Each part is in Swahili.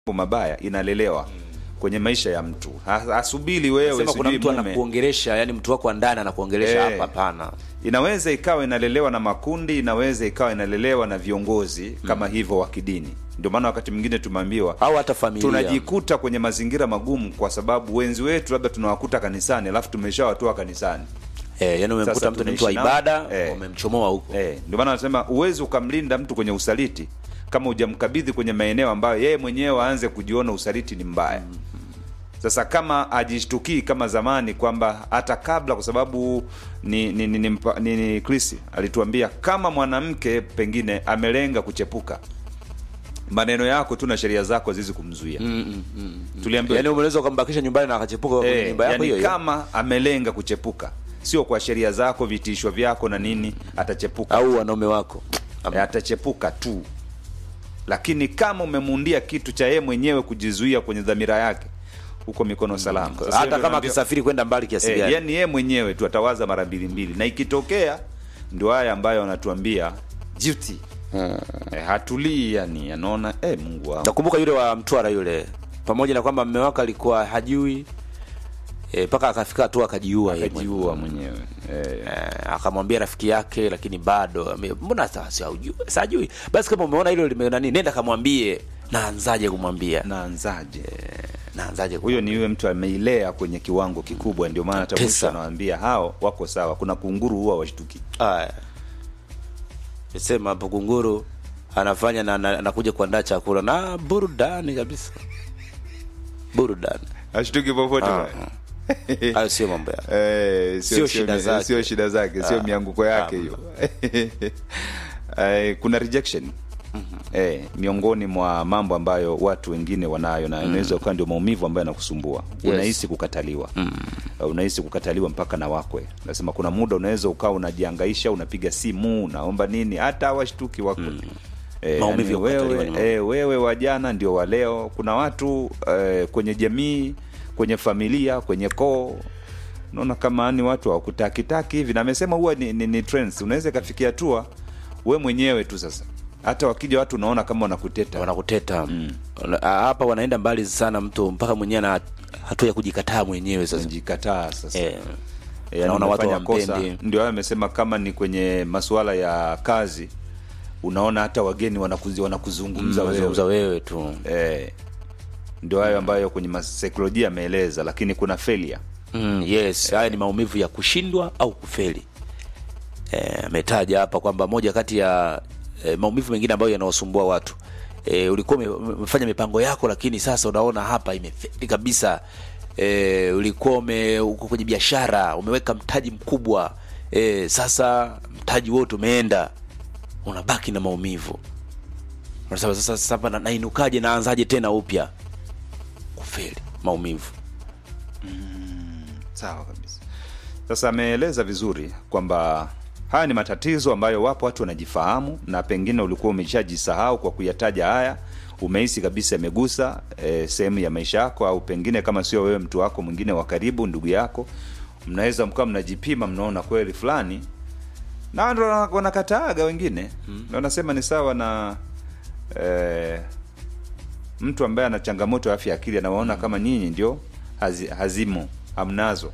mambo mabaya inalelewa kwenye maisha ya mtu Ha- asubiri wewe sema kuna sijui mtu mume. anakuongelesha yani mtu wako wa ndani anakuongelesha Eh. hapa hapana inaweza ikawa inalelewa na makundi inaweza ikawa inalelewa na viongozi kama hivyo wa kidini ndio maana wakati mwingine tumeambiwa au hata familia tunajikuta kwenye mazingira magumu kwa sababu wenzi wetu labda tunawakuta kanisani alafu tumeshawatoa kanisani eh, yani umemkuta Sasa mtu ni mtu wa tunaishi nao. ibada Eh. umemchomoa huko Eh, ndio maana anasema uwezi ukamlinda mtu kwenye usaliti kama hujamkabidhi kwenye maeneo ambayo yeye mwenyewe aanze kujiona usaliti ni mbaya. Sasa kama ajishtukii kama zamani kwamba hata kabla, kwa sababu ni ni, ni, ni, mpa- ni, ni Chris alituambia kama mwanamke pengine amelenga kuchepuka, maneno yako tu na sheria zako zizi kumzuia. Tuliambiwa yani unaweza ukambakisha nyumbani na akachepuka kwenye Eh, nyumba yako yani hiyo hiyo kama amelenga kuchepuka, sio kwa sheria zako, vitisho vyako na nini, atachepuka au wanaume wako e, atachepuka tu lakini kama umemundia kitu cha yeye mwenyewe kujizuia kwenye dhamira yake huko mikono salama Sasa hata hiyo kama tunaambiwa- akisafiri kwenda mbali kiasi eh, gani yani yeye mwenyewe tu atawaza mara mbili mbili na ikitokea ndio haya ambayo wanatuambia duty eh, hatulii yani anaona eh, mungu wangu nakumbuka yule wa mtwara yule pamoja na kwamba mme wake alikuwa hajui eh, mpaka akafika hatua akajiua yeye akajiua mwenyewe eh, Eh, akamwambia rafiki yake lakini bado ame- mbona sa- si haujui- sajui basi kama umeona hilo lime nani nenda kamwambie naanzaje kumwambia naanzaje naanzaje kum- huyo ni yule mtu ameilea kwenye kiwango kikubwa ndio maana hata Tesa. mwisho anawaambia hao wako sawa kuna kunguru huwa washtuki Aya. sema hapo kunguru anafanya na na- anakuja kuandaa chakula na burudani kabisa burudani ashtuki popote Ah, bwana. hayo sio mambo yake Eh, Sio shida zake. sio shida zake sio Ah, mianguko yake hiyo Eh, kuna rejection eh, miongoni mwa mambo ambayo watu wengine wanayo na inaweza ukawa ndio maumivu ambayo yanakusumbua Yes. unahisi kukataliwa Eh, unahisi kukataliwa mpaka na wakwe nasema kuna muda unaweza ukawa unajiangaisha unapiga simu unaomba nini hata hawashtuki wakwe Eh, Maumivu ya yani kukataliwa wewe, ni maumivu. eh, wewe wa jana ndio wa leo kuna watu eh, kwenye jamii kwenye familia kwenye koo unaona kama ni watu hawakutakitaki hivi na amesema huwa ni, ni, ni trends unaweza ikafikia hatua we mwenyewe tu sasa hata wakija watu unaona kama wanakuteta wanakuteta Wana- hapa wanaenda mbali sana mtu mpaka mwenyewe ana hatua ya kujikataa mwenyewe sasa unajikataa sasa eh, Eh, naona watu umefanya kosa. hawampendi. ndio hayo amesema kama ni kwenye masuala ya kazi unaona hata wageni wanakuzi, wanakuzungumza wewe zungumza wewe tu eh, ndio hayo ambayo kwenye masaikolojia ameeleza lakini kuna failure mm, yes haya ni maumivu ya kushindwa au kufeli Eh, ametaja hapa kwamba moja kati ya eh, maumivu mengine ambayo yanawasumbua watu eh, ulikuwa ume- umefanya mipango yako lakini sasa unaona hapa imefeli kabisa eh, ulikuwa ume, uko kwenye biashara umeweka mtaji mkubwa eh, sasa mtaji wote umeenda unabaki na maumivu unasema sasa sasa hapa na- nainukaje naanzaje tena upya kufeli maumivu sawa kabisa sasa ameeleza vizuri kwamba haya ni matatizo ambayo wapo watu wanajifahamu na pengine ulikuwa umeshajisahau kwa kuyataja haya umehisi kabisa imegusa e, sehemu ya maisha yako au pengine kama sio wewe mtu wako mwingine wa karibu ndugu yako mnaweza mkawa mnajipima mnaona kweli fulani na ndo wana- wanakataaga wengine mm. wanasema ni sawa na eh, mtu ambaye ana changamoto ya afya ya akili anawaona kama nyinyi ndio hazi, hazimo hamnazo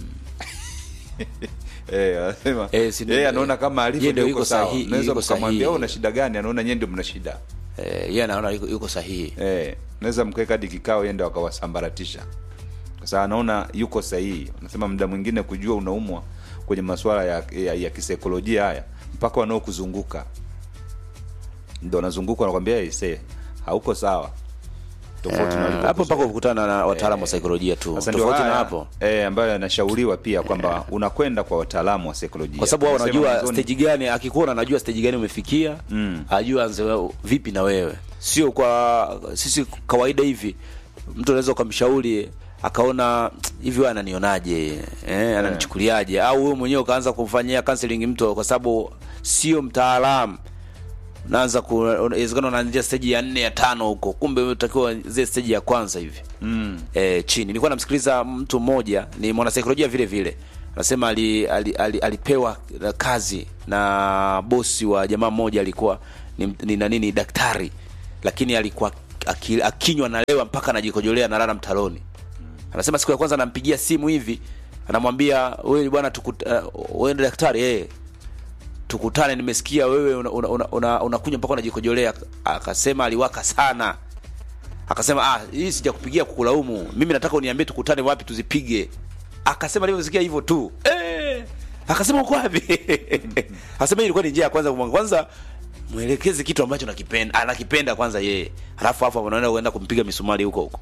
Eh, anasema Eh, si- yeye anaona kama alivyo yeye ndio ndio yuko uko sawa. sahihi- Unaweza yuko mkamwambia sahihi. "Wewe una shida gani? Anaona nyie ndio mna shida. eh, yeye anaona yuko, yuko sahihi Eh, naweza mkaweka hadi kikao yende wakawasambaratisha kwa sababu anaona yuko sahihi. Anasema muda mwingine kujua unaumwa kwenye masuala ya, ya, ya kisaikolojia haya mpaka wanaokuzunguka ndio wanazunguka wanakwambia hey, see, hauko sawa tofauti na hapo walivyokuzoea." mpaka kukutana na wataalamu wa saikolojia tu Sasa ndio tofauti na haya, hapo eh, ambayo yanashauriwa pia kwamba unakwenda kwa wataalamu wa saikolojia kwa sababu wao Wanasema wanajua mwanzoni- stage gani akikuona anajua stage gani umefikia Mm. ajua anze wewe- vipi na wewe sio kwa sisi kawaida hivi mtu anaweza ukamshauri akaona hivi wewe ananionaje eh, ananichukuliaje au wewe mwenyewe ukaanza kumfanyia counseling mtu kwa sababu sio mtaalamu unaanza ku inawezekana unaanzia stage ya nne ya tano huko kumbe unatakiwa zile stage ya kwanza hivi mm. e, chini nilikuwa namsikiliza mtu mmoja ni mwanasaikolojia vile vile anasema ali, ali, ali, alipewa kazi na bosi wa jamaa mmoja alikuwa ni, ni, nani ni daktari lakini alikuwa aki- akinywa nalewa mpaka anajikojolea analala mtaloni anasema siku ya kwanza anampigia simu hivi anamwambia wewe bwana tukuta, uh, wewe ndio daktari eh tukutane nimesikia wewe unakunywa una, una, una, unakunywa mpaka unajikojolea akasema aliwaka sana akasema ah hii sijakupigia kukulaumu mimi nataka uniambie tukutane wapi tuzipige akasema alivyosikia hivyo tu eh akasema uko wapi akasema hii ilikuwa ni njia ya kwanza kumwanga kwanza mwelekeze kitu ambacho nakipenda anakipenda kwanza yeye halafu hapo unaenda uenda kumpiga misumari huko huko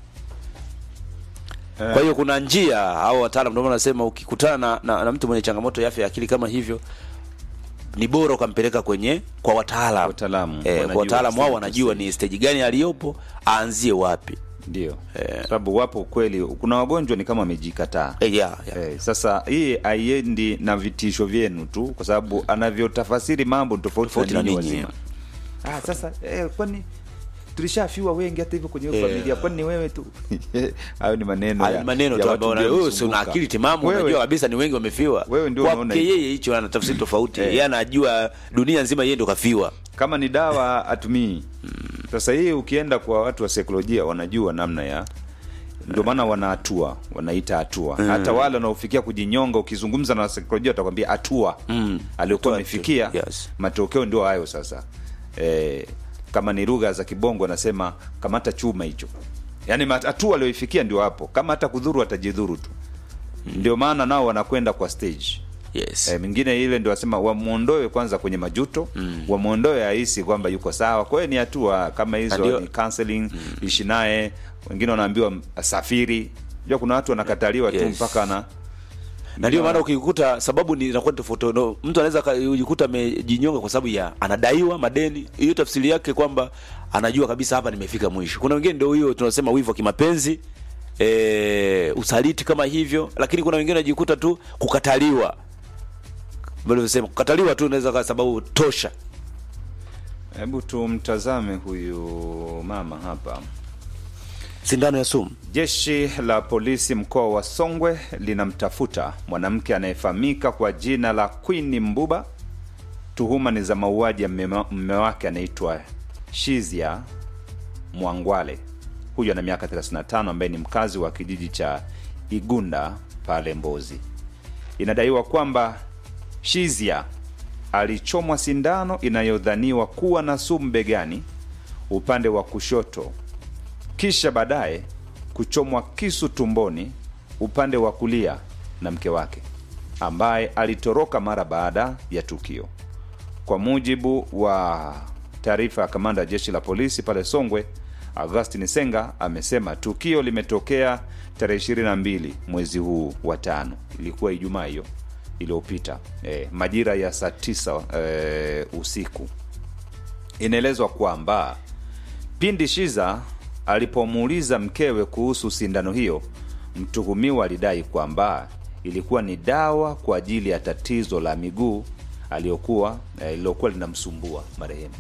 kwa hiyo kuna njia au wataalam ndio maana nasema ukikutana na, na, na mtu mwenye changamoto ya afya ya akili kama hivyo ni bora ukampeleka kwenye kwa wataalam Wataalamu, eh, wanajua kwa wataalamu wao stage wanajua stage. ni stage gani aliyopo aanzie wapi ndio sababu wapo kweli kuna wagonjwa ni kama wamejikataa eh, yeah, yeah. Eh, sasa hii haiendi na vitisho vyenu tu kwa sababu anavyotafasiri mambo ni tofauti Tofauti na na ninyi ninyi. wazima ah, sasa eh, kwani tulishafiwa wengi hata hivyo kwenye hiyo Eh. familia kwani ni wewe tu hayo ni maneno Hayo ya- ni maneno ya tu watu ambayo ndio wewe si una wamesumbuka. akili timamu Wewe- unajua kabisa ni wengi wamefiwa Wewe ndio unaona kwake hivyo. yeye hicho ana tafsiri tofauti Eh. yeye anajua dunia nzima yeye ndo kafiwa kama ni dawa atumii sasa hii ukienda kwa watu wa saikolojia wanajua namna ya ndio maana wana hatua wanaita hatua hata wale wanaofikia kujinyonga ukizungumza na saikolojia watakwambia hatua Mm. aliokuwa Hatua amefikia tu, yes. matokeo ndio hayo sasa e, kama ni lugha za kibongo anasema kamata chuma hicho yaani mat- hatua alioifikia ndio hapo kama hata kudhuru atajidhuru tu ndio maana nao wanakwenda kwa stage yes E, mingine ile ndio wasema wamwondoe kwanza kwenye majuto mm. wamwondoe ahisi kwamba yuko sawa. Kwa hiyo ni hatua kama hizo Ndio. ni counseling mm. ishi naye. Wengine wanaambiwa asafiri. Unajua kuna watu wanakataliwa tu Yes. mpaka na na ndio maana ukikuta sababu ni inakuwa tofauti no, mtu anaweza kujikuta amejinyonga kwa sababu ya anadaiwa madeni hiyo tafsiri yake kwamba anajua kabisa hapa nimefika mwisho kuna wengine ndio hiyo tunasema wivu wa kimapenzi e, usaliti kama hivyo lakini kuna wengine wanajikuta tu kukataliwa vilivyosema kukataliwa tu unaweza kwa sababu tosha hebu tumtazame huyu mama hapa. sindano ya sumu Jeshi la polisi mkoa wa Songwe linamtafuta mwanamke anayefahamika kwa jina la Queen Mbuba. Tuhuma ni za mauaji ya mme mme wake anaitwa Shizia Mwangwale. Huyu ana miaka 35 ambaye ni mkazi wa kijiji cha Igunda pale Mbozi. Inadaiwa kwamba Shizia alichomwa sindano inayodhaniwa kuwa na sumu begani upande wa kushoto kisha baadaye kuchomwa kisu tumboni upande wa kulia na mke wake ambaye alitoroka mara baada ya tukio. Kwa mujibu wa taarifa ya kamanda ya jeshi la polisi pale Songwe, Augustin Senga amesema tukio limetokea tarehe 22 mwezi huu wa tano, ilikuwa Ijumaa hiyo iliyopita, eh, majira ya saa tisa eh, usiku. Inaelezwa kwamba pindi Shiza alipomuuliza mkewe kuhusu sindano hiyo, mtuhumiwa alidai kwamba ilikuwa ni dawa kwa ajili ya tatizo la miguu aliyokuwa eh, lililokuwa linamsumbua marehemu.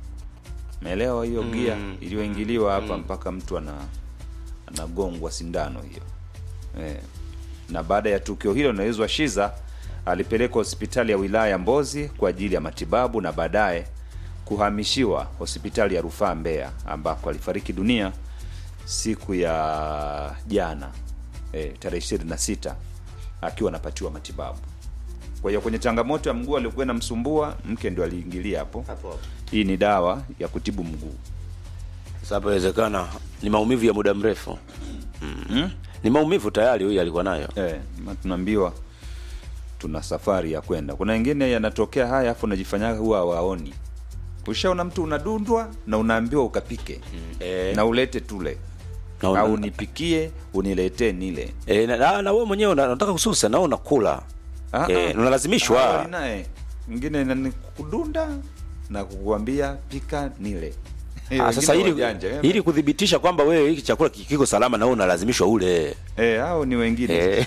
Meelewa hiyo gia iliyoingiliwa hapa mpaka mtu ana anagongwa sindano hiyo eh. Na baada ya tukio hilo, inaelezwa Shiza alipelekwa hospitali ya wilaya ya Mbozi kwa ajili ya matibabu na baadaye kuhamishiwa hospitali ya rufaa Mbeya ambako alifariki dunia siku ya jana eh, tarehe 26 akiwa anapatiwa matibabu. Kwa hiyo kwenye changamoto ya mguu aliokuwa inamsumbua mke ndio aliingilia hapo. Hii ni dawa ya kutibu mguu. sasa hapo inawezekana ni maumivu ya muda mrefu mm. ni maumivu tayari huyu alikuwa nayo Eh, ma- tunaambiwa tuna safari ya kwenda. Kuna wengine yanatokea haya afu unajifanyaga huwa waoni. Ushaona mtu unadundwa na unaambiwa ukapike Eh. na ulete tule Na una- au nipikie uniletee nile. E, na, na, na wewe mwenyewe una- unataka kususa na wewe unakula Ah, e, ah. unalazimishwa Awali naye mwingine nani kudunda na kukuambia pika nile. Ah, sasa Wengine ili, wajanja, eh. ili kudhibitisha kwamba wewe hiki chakula kiko salama na wewe unalazimishwa ule eh, hao ni wengine e,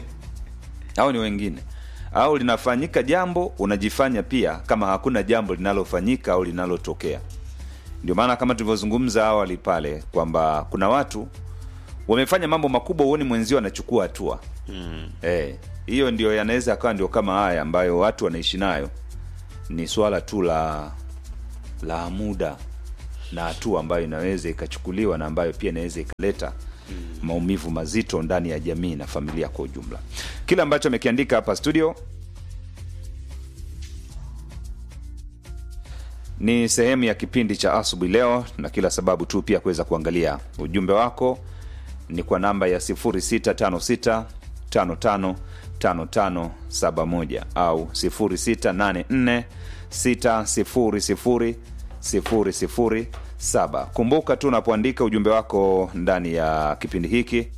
au ni wengine au linafanyika jambo unajifanya pia kama hakuna jambo linalofanyika au linalotokea ndio maana kama tulivyozungumza awali pale kwamba kuna watu wamefanya mambo makubwa uoni mwenzio anachukua hatua mm. eh, hiyo ndio yanaweza akawa ndio kama haya ambayo watu wanaishi nayo ni swala tu la la muda na hatua ambayo inaweza ikachukuliwa na ambayo pia inaweza ikaleta maumivu mazito ndani ya jamii na familia kwa ujumla. Kile ambacho amekiandika hapa studio ni sehemu ya kipindi cha asubuhi leo, na kila sababu tu pia kuweza kuangalia ujumbe wako ni kwa namba ya 0656 55 5571 au 0684 600 007. Kumbuka tu unapoandika ujumbe wako ndani ya kipindi hiki,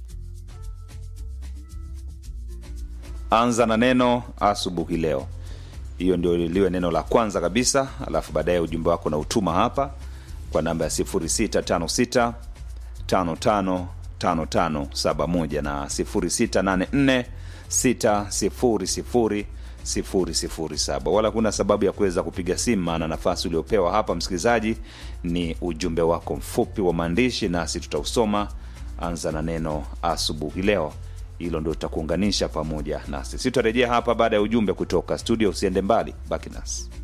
anza na neno asubuhi leo. Hiyo ndio liwe neno la kwanza kabisa, alafu baadaye ujumbe wako na utuma hapa kwa namba ya 0656 55 5571 na 0684 600 007 wala kuna sababu ya kuweza kupiga simu, maana nafasi uliopewa hapa msikilizaji ni ujumbe wako mfupi wa maandishi, nasi tutausoma. Anza na neno asubuhi leo, hilo ndio tutakuunganisha pamoja nasi. Sitarejea hapa baada ya ujumbe kutoka studio. Usiende mbali, baki nasi.